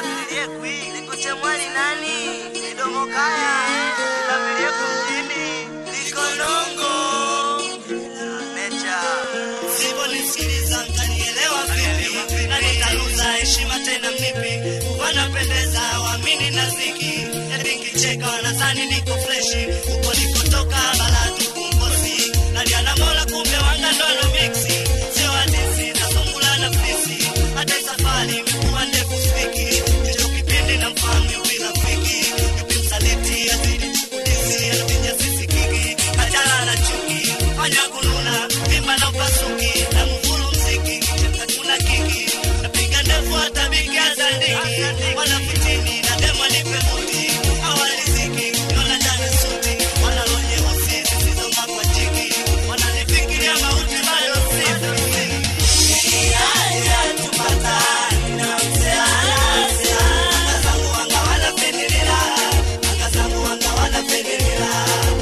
Nikuche mwali nani? Midomo kaya. Lamilie kumjini. Niko nongo. Nature. Siponisikiliza mtanielewa vipi? Na nitaluza heshima tena mnipi? Wanapendeza waamini na ziki, eti nkicheka wanadhani niko freshi. Huko nikotoka bala tuku mkosi, naliana mola kumbe wanga ndo alo mixi. Sio hadisi nasungula na fisi, hata hii safari imekuwa ndefu spiki. Hicho kipindi namfahamu yupi rafiki, yupi msaliti azidi kudisi, anapiga sisi kiki, achana na chuki, fanya kununa, vimba na upasuki, na mfulu mziki, kicheka kuna kiki, napiga ndefu hata biga za ndiki, wanafitini na demo nipe muti, hawaliziki, naona ndani suti, wana roho nyeusi zisizong'aa kwa jiki, wananifikiria mauti bado sifi. Haya tupatane na mzee Alasa, anga zangu wanga wanapendelea, anga zangu wanga wanapendelea.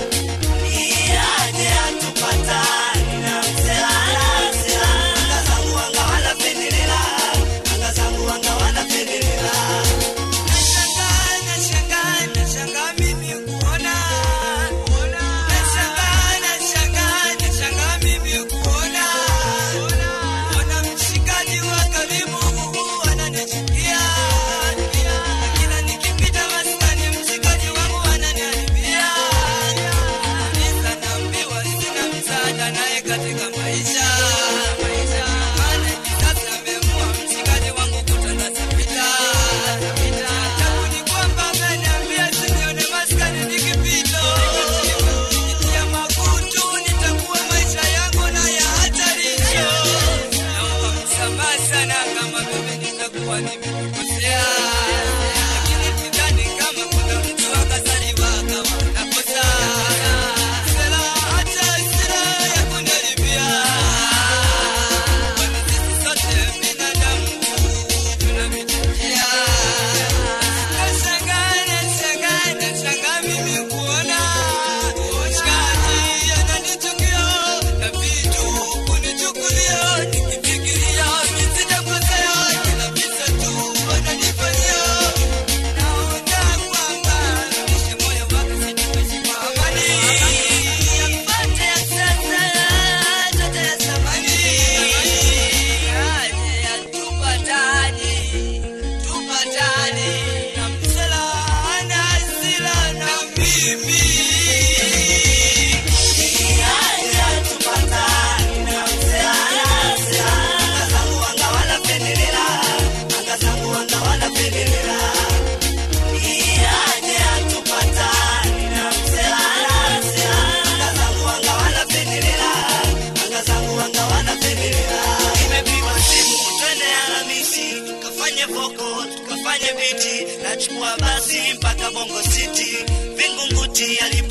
Niaje atupatane na mzee Alasa, anga zangu wanga wanapendelea, anga zangu wanga wanapendelea. Nashangaa, nashangaa, nashangaa mimi kuona. Nashangaa, nashangaa, nashangaa mimi kuona. Ona mshikaji wa karibu ananichukia. Na kila nikipita maskani mshikaji wangu ananiharibia. Kanisa naambiwa sina msaada naye katika maisha. Maana hivi sasa ameamua mshikaji wangu kutangaza vita. Ajabu ni kwamba ameniambia sinione maskani nikipita. Nikitia makutu nitakuwa maisha yangu na ya hatarisho. Naomba msamaha sana kama mimi nitakuwa nimekukosea. Lakini sidhani kama kuna mtu akazaliwa akawa anakosa. Sera hata sera ya kuniharibia. Kwani sisi sote binadamu tunapitia. Nashangaa, nashangaa, nashangaa mimi kuona mshikaji ananichukia na vitu kunichukulia, nikifikiria mimi sijakosea, kila visa tu wananifanyia. Naona kwamba nishe moyo wake sitaishi kwa amani. Yapate ya sasa, yote ya zamani. Aje yatupatane, tupatane. Na msela hana hasira na mimi. Niaje atupatane na mzee Alasa, anga zangu wanga wanapendelea, anga zangu wanga wanapendelea. Niaje atupatane na mzee Alasa, anga zangu wanga wanapendelea, anga zangu wanga wanapendelea. Nimepigwa simu twende Alhamisi, tukafanye voko, tukafanye biti, nachukua basi mpaka Bongo City, Vingunguti alipo